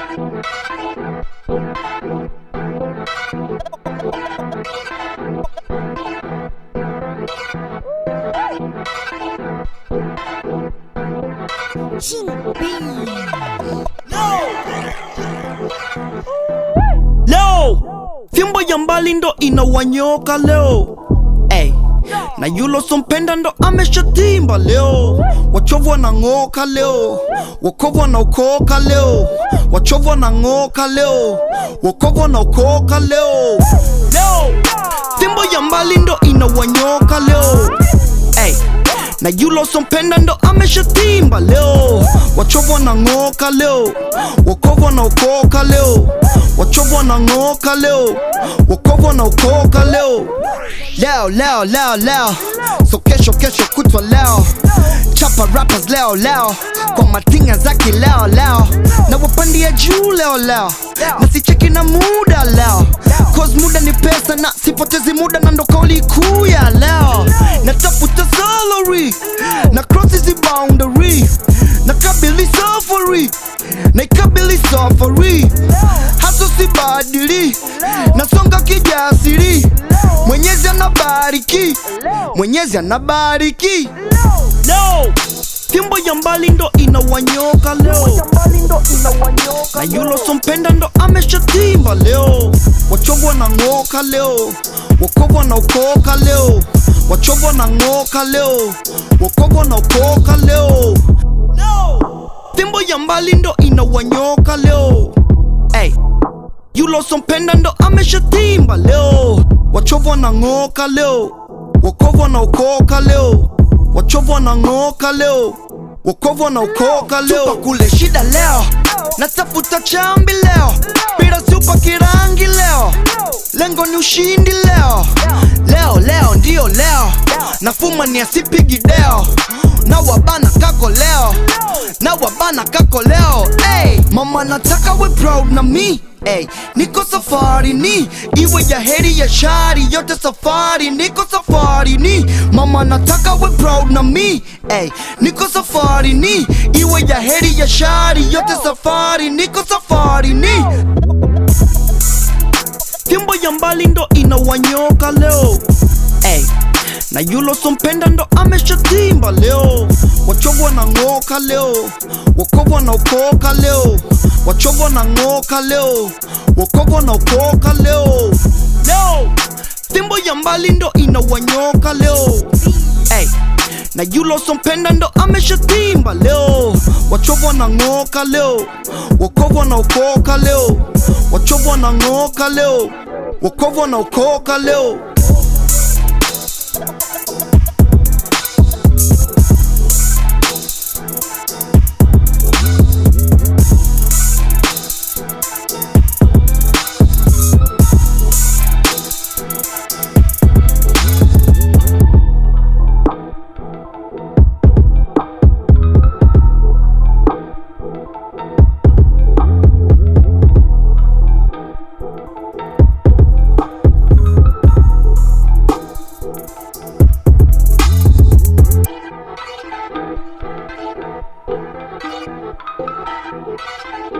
leo fimbo ya mbali ndo inawanyoka leo Ey, na yulo sompenda ndo ameshatimba leo wachovu wanang'oka leo wokovu wanaokoka leo wachovu wanang'oka leo wokovu wanaokoka leo leo fimbo ya mbali ndo inawanyoka leo Ey, na yulo sompenda ndo ameshatimba leo wachovu wanang'oka leo wokovu wanaokoka leo wachovu wanang'oka leo wokovu wanaokoka leo leo leo leo leo so kesho kesho kutwa leo chapa rappers leo leo kwa matinga zaki leo leo na wapandia juu leo leo na sicheki na muda leo cause muda ni pesa na sipotezi muda na ndo kauli kuu ya leo natafuta salary na cross hizi boundary na kabili safari na ikabili safari haso sibadili nasonga kijasiri mwenyezi anabariki mwenyezi anabariki leo fimbo ya mbali ndo inawanyoka leo na yulo sompenda ndo ameshatimba leo wachovu wanang'oka leo wokovu wanaokoka leo wachovu wanang'oka leo wokovu wanaokoka leo fimbo ya mbali ndo inawanyoka leo Ey, yulo sompenda ndo ameshatimba leo wachovu wanang'oka leo wokovu wanaokoka leo wachovu wanang'oka leo wokovu wanaokoka leo Tupa kule shida leo natafuta chambi leo pira supa kirangi leo lengo ni ushindi leo leo leo ndiyo leo nafuma ni asipigi deo na wabana kako leo na wabana kako leo hey, mama nataka we proud na mi Hey, niko safari ni iwe ya heri ya shari yote safari niko safari ni mama nataka we proud na mi hey, niko safari ni iwe ya heri ya shari yote safari niko safari ni fimbo ya mbali ndo inawanyoka leo hey, na yulo sompenda ndo ameshatimba leo wachovu wanang'oka leo wokovu wanaokoka leo wachovu wanang'oka leo wokovu wanaokoka leo leo fimbo ya mbali ndo inawanyoka leo hey, na yulo sompenda ndo ameshatimba leo wachovu wanang'oka leo wokovu wanaokoka leo wachovu wanang'oka leo wokovu wanaokoka leo Thank you.